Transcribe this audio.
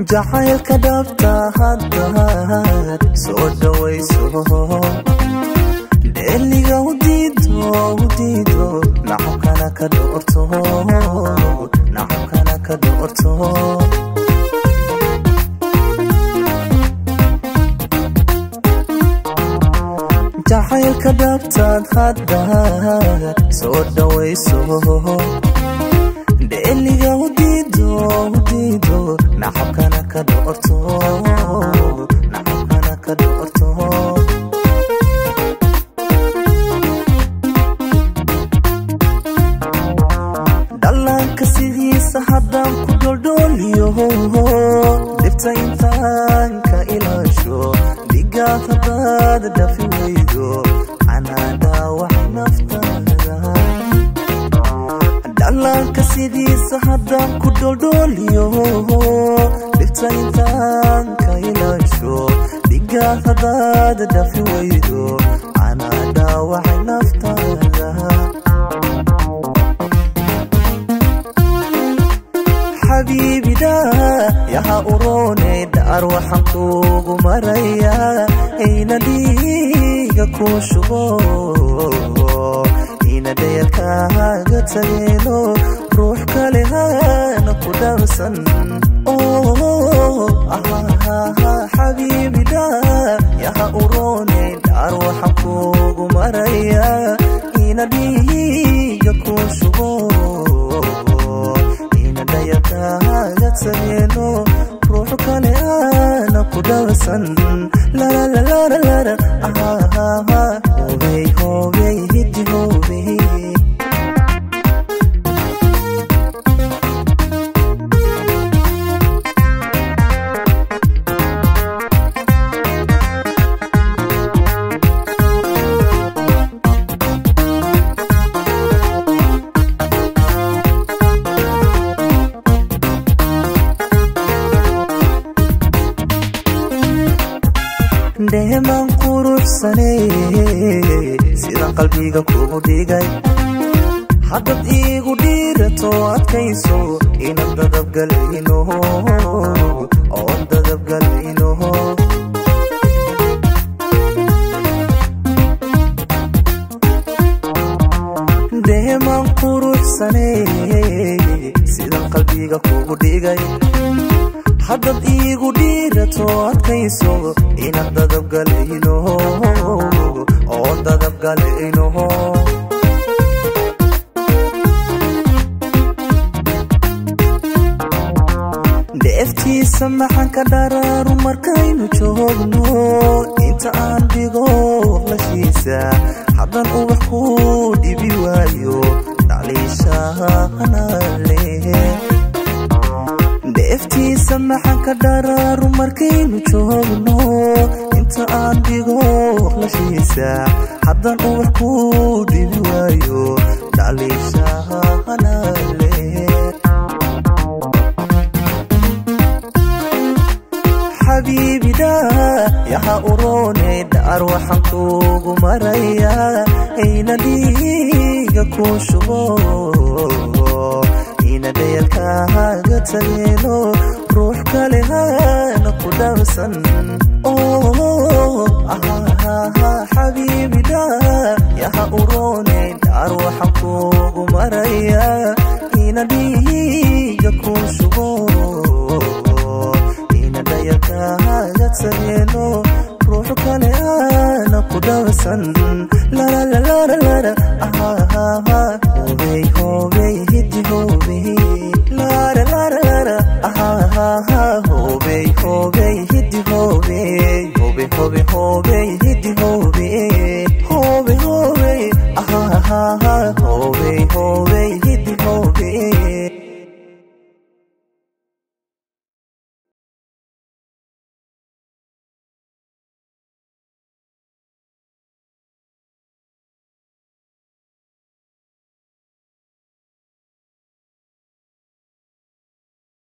jacaylka dhabta haddaad soo dhawayso dheeliga udiido udiido nacabkana ka dhoorto nacabkana ka dhoorto jacaylka dhabtaad haddaad soo dhawayso dheeliga udiido udiido nacabkana ka dhoorto nacabkana ka dhoorto dhallaanka sidiisa haddaan ku dholdhooliyo dhibta intaan ka ilaasho dhigaad haddaad dhafi weydo canaadhaa wax naftaada dhallaanka sidiisa haddaan ku dholdhooliyo dhibta intaan ka ilaasho dhigaad haddaad dhafi weydo canaadhaa waxay naftaada xabiibida yaha uroone dhaar waxaan kuugu marayaa ina dhiiga kuu shubo ina dhayalkaaga tageelo ruux kale hana ku dhaabsan xabiibida yaha uroone dhaar waxaan kuugu marayaa ina dhiiga kuu shubo dhayakaaga tageelo ruux kale aana ku dhawasan lalalalalala hobey hobey hidi hobey dheemaan quruxsaney sidaan qalbiga kugu dhigay haddaad iigu dhiirato adkayso inaan dadabgalayno oon dadabgalayno dheemaan quruxsaney sidaan qalbiga kugu dhigay haddaad iigu dhiirato adkayso inaan dadabgalayno oon dadabgalayno dheeftiisa maxaan ka dharaaru markaynu joogno inta aan dhigo waqlashiisa haddaan ubax ku dhibi waayo dhaliishaanale dheeftiisa maxaan ka dharaaru markaynu joogno inta aan dhigo waqlashiisa haddaan ubax ku dhibi waayo dhaliishaanale xabiibida yaha uroone dhaar waxaan kuugu marayaa ayna dhiiga kuu shubo ina dhayalkaaga tageelo ruux kale hana ku dhaabsan xabiibida yaha uroone dhaar waxaan kuugu marayaa ina dhiiga kuu shubo ina dhayalkaaga tageelo ruux kale hana ku dhaabsan lalalalalala hobey hobey hidi hobey laralalalala hobey hobey hidi hobey hobey hobey hobey